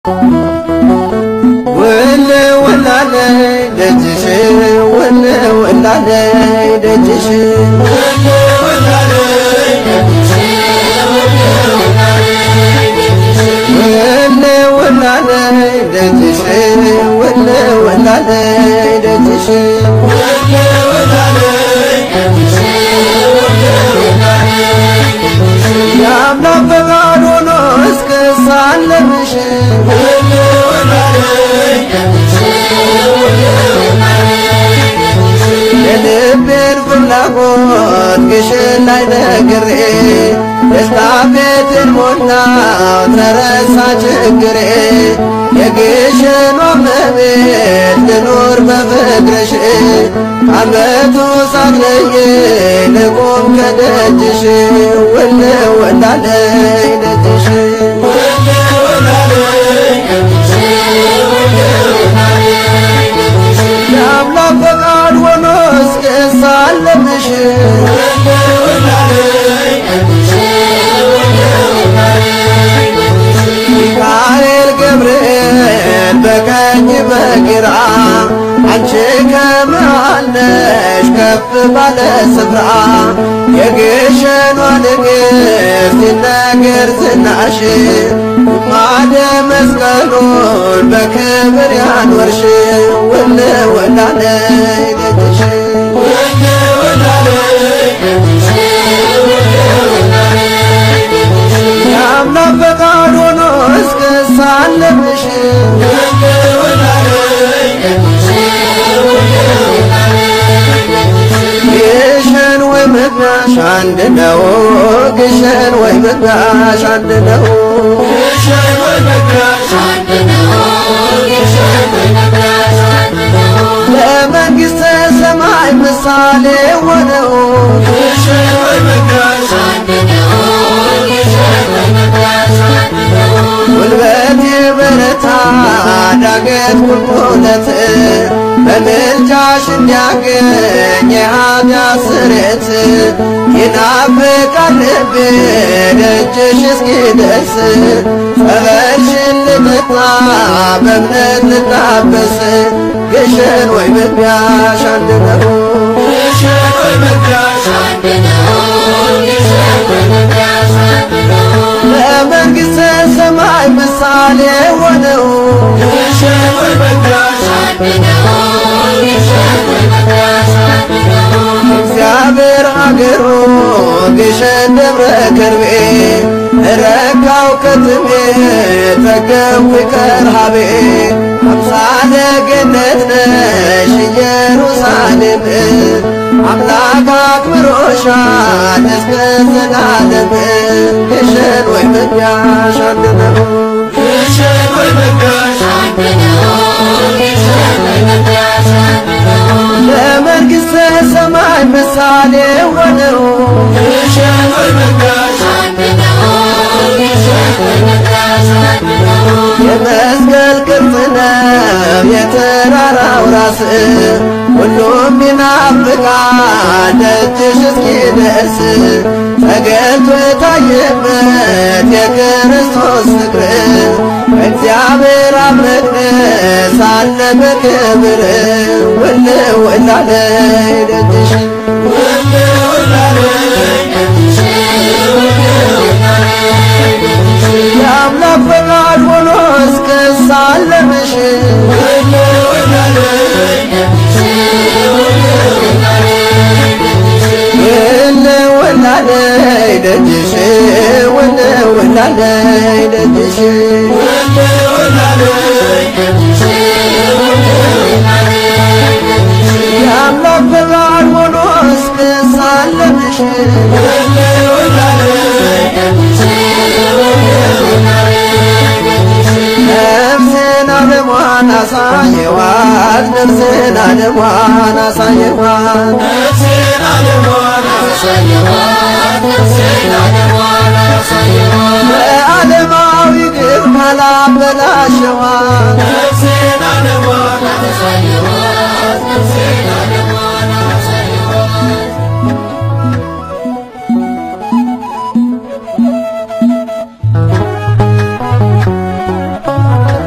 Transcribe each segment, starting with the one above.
ውል ውላለይ ደጅሽ ውል ውላለይ ደጅሽ ውል ውላለይ ደጅሽ ውል ውላለይ ደጅሽ የአምላክ ፈቃድ ሆኖ እስክሳለምሽ የልቤን ፍላጎት ግሽን ላይ ነግሬ ደስታ ቤትን ሞላው ተረሳ ችግሬ የግሽኗ እመቤት ልኑር በፍቅርሽ ከዓመቱ ሳትለይ ልቁም ከደጅሽ ውል ውላለይ ደጅሽ የአምላክ ፈቃድ ሆኖ እስክሳለምሽ ሚካኤል ገብርኤል በቀኝ በግራ አንቺ ከመሃል ነሽ ከፍ ባለ ስፍራ የግሸኗ ንግሥት ሲነገር ዝናሽ ማደ መስቀሉን በክብር ያኖርሽ ውል ውላለይ ደጅሽ የአምላክ ፈቃድ ሆኖ እስክሳለምሽ ግሸን ወይ መግቢያሽ አንድ ነው ግሸን ወይ መግቢያሽ አንድ ነው ለመንግሥተ ሰማይ ምሳሌ ሆነው ጉልበቴ በረታ ዳገት ቁልቁለት በምልጃሽ እንዲያገኝ የኃጢአት ስርየት ይናፍቃል ልቤ ደጅሽ እስኪደርስ ጸበልሽን ልጠጣ በእምነት ልታበስ ግሸን ወይ መግቢያሽ አንድ ነው ለመንግሥተ ሰማይ ምሳሌ ሆነው እግዚአብሔር አገሩ ግሸን ደብረ ከርቤ ረካው ከትሜ ጠገብኩ ከረሃቤ አምሳለ ገነት ነሽ ኢየሩሳሌም አምላክ አክብሮሻል እስከ ዘላለም ግሸን ወይ መግቢያሽ አንድ ነው ለመንግሥተ ሰማይ ምሳሌ ሆነው የመስቀል ቅርጽ ነው የተራራው ራስ ሁሉም ይናፍቃል ደጅሽ እስኪደርስ ተገልጦ የታየበት የክርስቶስ ፍቅር እግዚአብሔር አብ መቅደስ አለ በክብር ውል ውላለይ ደጅሽ የአምላክ ፈቃድ ሆኖ እስክሳለምሽ ውል ውላለይ ደጅሽ ውል ውላለይ ደጅሽ የአምላክ ፈቃድ ሆኖ እስክሳለምሽ ነፍስን ዓለሟን አሳየዋት ነፍስን ዓለሟን አሳየዋት በዓለማዊ ግብ ካላበላሸዋት Thank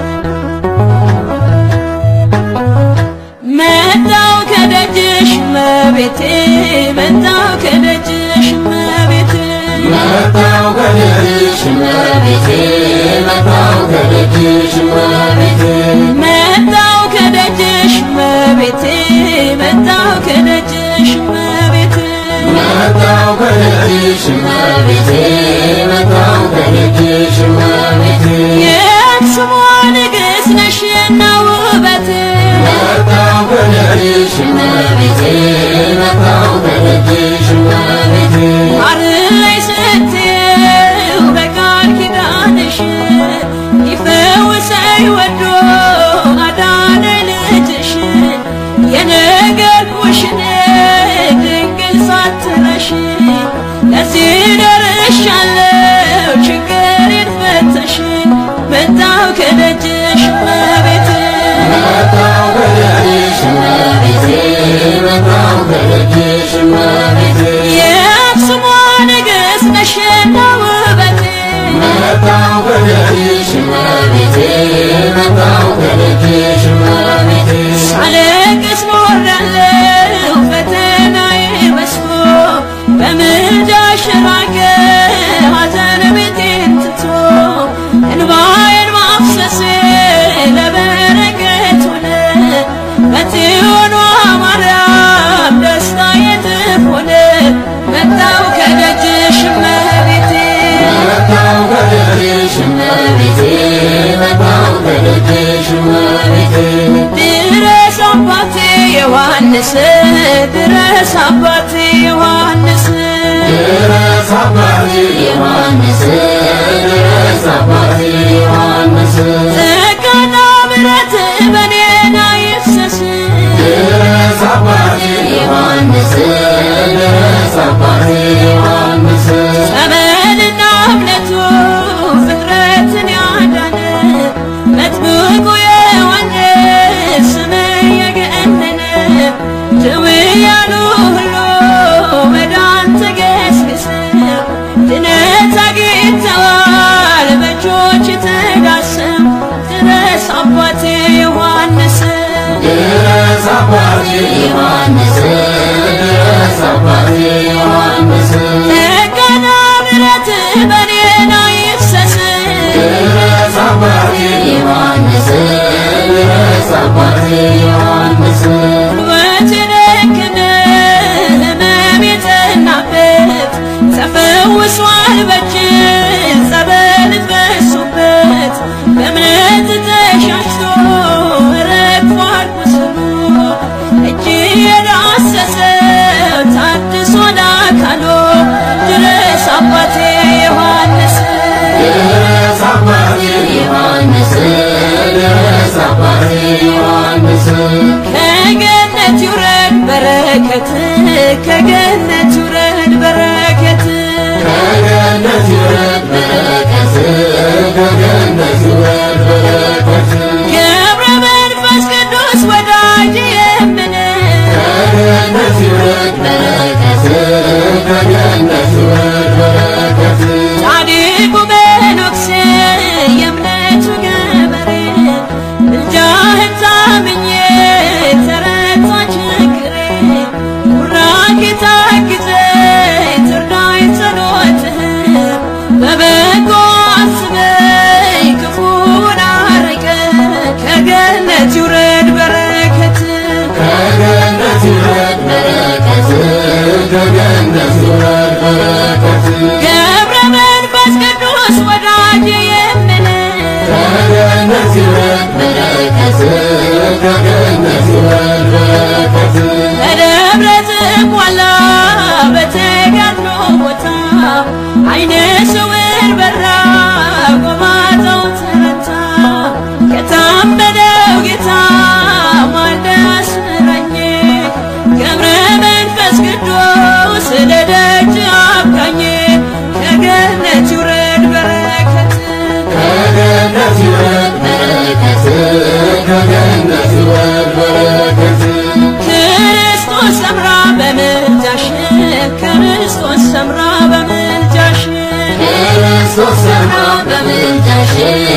እመቤቴ መጣው ከደጅሽ እመቤቴ መጣው ከደጅሽ እመቤቴ መጣው ከደጅሽ እመቤቴ መጣው ከደጅሽ እመቤቴ መጣው ከደጅሽ እመቤቴ መጣው ከደጅሽ እመቤቴ መጣው ከደጅሽ እመቤቴ የስሟ ንግሥት ነሽና ውበት መጣው ከደጅሽ እመቤቴ መጣው ከደጅሽ እመቤቴ ማርላይ ስትይው በቃል ኪዳንሽ ሊፈውሰኝ ወዶ አዳነ ልጅሽ የነገርኩሽን ድንግል ሳትረሽ ለዚህ ደርሻለሁ ችግሬን ፈተሽ መጣው ከደጅሽ እመቤቴ መጣው ከደጅሽ እመቤቴ መጣው ከደጅሽ እመቤቴ የአክሱሟ ንግሥት ነሽና ውበቴ መጣው ከደጅሽ እመቤቴ መጣው ከደጅሽ እመቤቴ ሳለቅስ ኖሬያለሁ ፈተናዬ በዝቶ በምልጃሽ ራቀ ሐዘን ቤቴን ትቶ እንባዬን ማፍሰሴ ለበረከት ሆነ በጽዮኗ ማርያም ደስታዬ እጥፍ ሆነ መጣው ከደጅሽ እመቤቴ መጣው ከደጅሽ እመቤቴ መጣው ከደጅሽ እመቤቴ ድረስ አባቴ ዮሐንስ ድረስ አባቴ ዮሐንስ ድረስ አባቴ ዮሐንስ ድረስ አባቴ ዮሐንስ ጸጋና ምሕረት በኔና ይፍሰስ ድረስ አባቴ ዮሐንስ ድረስ አባቴ ዮሐንስ ጸበልና እምነቱ ፍጥረትን ያዳነ መጥምቁ ዮሐንስ ስም የገነነ ድውያኑ ሁሉ መዳን ተገስግሰው ድነት አግኝተዋል በእጆች ተዳሰው ድረስ አባቴ ዮሐንስ ድረስ አባቴ ዮሐንስ ድረስ አባቴ ዮሐንስ ጸጋና ምሕረት በኔና ይፍሰስ ድረስ አባቴ ዮሐንስ ድረስ አባቴ ዮሐንስ ጉልበት የደከመ ሕመም የጸናበት ተፈውሷል በእጅ ጸበል ፈሶበት በእምነት ተሻሽቶ ረግፏል ቁስሉ እጅ የዳሰሰው ታድሷል አካሉ ድረስ አባቴ ዮሐንስ ድረስ አባቴ ዮሐንስ ድረስ አባቴ ዮሐንስ ከገነት ይውረድ በረከት ከገነት ይውረድ በረከት ከገነት ይውረድ በረከት ከገነት ይውረድ በረከት ገብረ መንፈስ ቅዱስ ወዳጅ የምን ከገነት ይውረድ በረከት ከገነት ይውረድ በረከት ጻድቁ መነኩሴ የእምነቱ ገበሬ ምልጃህን ታምኜ ተረታ ችግሬ ቡራኬ ታግዘኝ ትርዳኝ ጸሎትህ በበጎ አስበኝ ክፉን አርቀ ከገነት ይውረድ በረከት ከገነት ይውረድ በረከት ከገነት ይውረድ በረከት ገብረ መንፈስ ቅዱስ ወዳጅ የምን ከገነት ይውረድ በረከት ከገነት ይውረድ በረከት በደብረ ዝቋላ በተጋድሎ ቦታ አይነ ስውር በራ ጎባጣው ተረታ ከታመነው ጌታ ማልደ አስረኝ ገብረ መንፈስ ቅዱስ ለደጅ አብቃኝ ከገነት ይውረድ በረከት ከገነት ይውረድ በረከት ከገነት ይውረድ በረከት ክርስቶስ ሰምራ በምልጃሽ ክርስቶስ ሰምራ በምልጃሽ ክርስቶስ ሰምራ በምልጃሽ